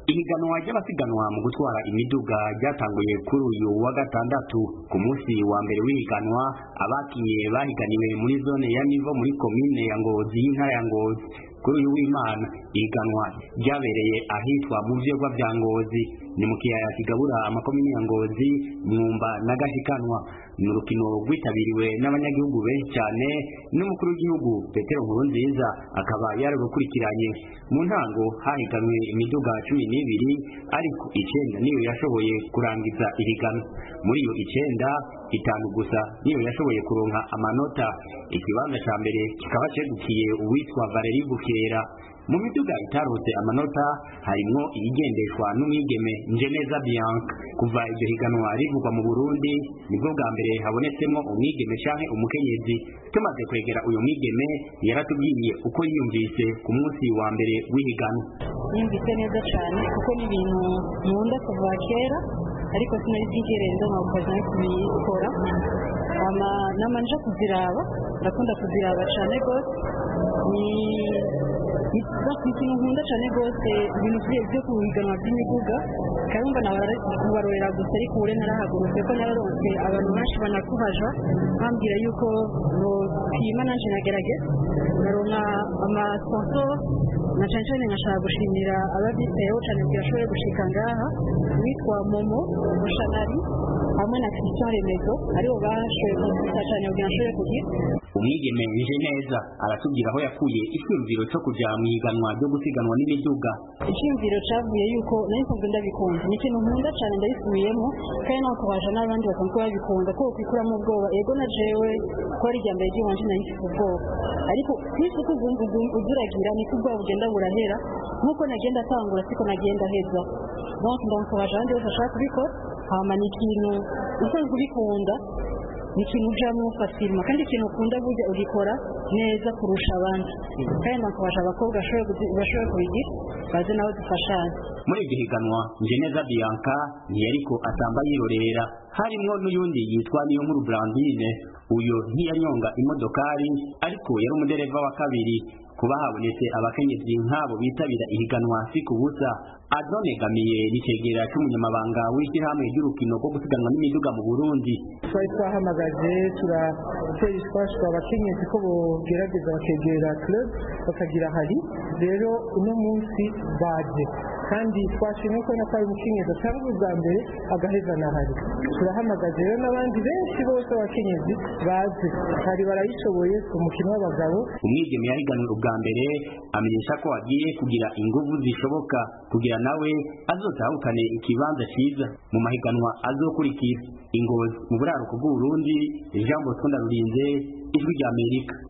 ihiganwa ry'abasiganwa mu gutwara imiduga ryatanguye kuri uyu wa gatandatu ku munsi wa mbere w'ihiganwa abakinye bahiganiwe muri zone ya nivo muri komine ya ngozi y'intara ya ngozi kuri uyu w'imana ihiganwa ryabereye ahitwa mu vyegwa vya ngozi ni mu kiyaya kigabura amakomine ya ngozi mwumba na gashikanwa ni urukino rwitabiriwe n'abanyagihugu benshi cyane n'umukuru w'igihugu petero nkurunziza akaba yararukurikiranye mu ntango hahiganwe imiduga cumi n'ibiri ariko icenda niyo yashoboye kurangiza ihiganwa muri iyo icenda itanu gusa niyo yashoboye kuronka amanota ikibanza ca mbere kikaba cegukiye uwitwa valeri bukera mu miduga itarose amanota harimwo iyigendeshwa n'umwigeme njeneza bianca kuva iryo higanwa rivugwa mu burundi nibwo bwa mbere habonetsemwo umwigeme canke umukenyezi tumaze kwegera uyu mwigeme yaratubwiye uko yiyumvise ku munsi wa mbere w'ihiganwa yumvise neza cyane kuko ni ibintu nkunda kuva kera ariko sinari bwigere nza nkabukaza no kubikora nama nje kuziraba ndakunda kuziraba cyane rwose ni ikintu nkunda cyane rwose ibintu byo kuhiganwa by'imiduga karumva nawe kubarorera gusa ariko ure narahagurutse ko nararonse abantu benshi banakuhaja bambwira yuko nopima nanje nagerageza naronka amasponsor na cyane cyane nkashaka gushimira ababyitayeho cyane kugira ashobore gushika ngaha witwa momo mushanari hamwe na christian remezo aribo bashoboye kumfasha cyane kugira ashobore kugira umwigeme nje neza aratubwira aho yakuye icyumviro cyo kuja mu iganwa ryo gusiganwa n'imiduga icyumviro cavuye yuko nari nsanzwe ndabikunda ni ikintu nkunda cyane ndabisubiyemo kandi nawe ukabaja n'abandi basanzwe babikunda ko ukwikuramo ubwoba ego na jewe ko ari irya mbere ry'iwanje nari mfite ubwoba ariko kwisi uko uzuragira niko ubwoba bugenda burahera nk'uko nagenda atangura siko nagenda heza donc ndamukabaje abandi bose bashaka kubikora hama ni ikintu usanzwe ubikunda ni ikintu ujamo fasirima kandi ikintu ukunda burya ugikora neza kurusha abandi kandi nakubasha abakobwa bashoboye kubigira baze nabo dufashanye muri iryo higanwa njeneza bianca ntiyariko atamba yirorera harimwo n'uyundi yitwa niyo nkuru brandine uyo ntiyanyonga imodokari ariko yari umudereva wa kabiri kuba habonetse abakenyezi nk'abo bitabira ihiganwa si ku busa adonegamiye n'icegera c'umunyamabanga w'ishyirahamwe ry'urukino rwo gusiganwa n'imiduga mu burundi twari twahamagaje turatera ishwashwa abakenyezi ko bogerageza bakegera club bakagira hari rero uno munsi baje kandi twashimye ko nako ari umukenyezi atanga ubwa mbere agaheza na hari turahamagaje rero n'abandi benshi bose abakenyezi baze hari barayishoboye ku mukino w'abagabo umwigeme yahiganwe ubwa mbere amenyesha ko agiye kugira inguvu zishoboka kugira nawe azotahukane ikibanza ciza mu mahiganwa azokurikira ingozi mu buraruko bw'uburundi ijambo twunda rurinze ijwi ry'amerika